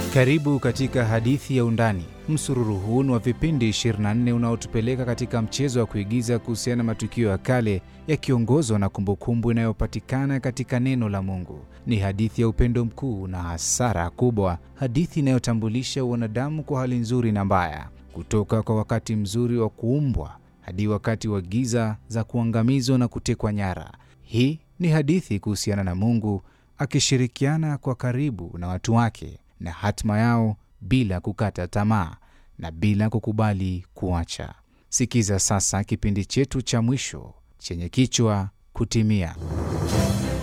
Karibu katika hadithi ya Undani. Msururu huu ni wa vipindi 24 unaotupeleka katika mchezo wa kuigiza kuhusiana na matukio ya kale yakiongozwa na kumbukumbu inayopatikana katika neno la Mungu. Ni hadithi ya upendo mkuu na hasara kubwa, hadithi inayotambulisha wanadamu kwa hali nzuri na mbaya, kutoka kwa wakati mzuri wa kuumbwa hadi wakati wa giza za kuangamizwa na kutekwa nyara. Hii ni hadithi kuhusiana na Mungu akishirikiana kwa karibu na watu wake na hatima yao bila kukata tamaa na bila kukubali kuacha. Sikiza sasa kipindi chetu cha mwisho chenye kichwa Kutimia.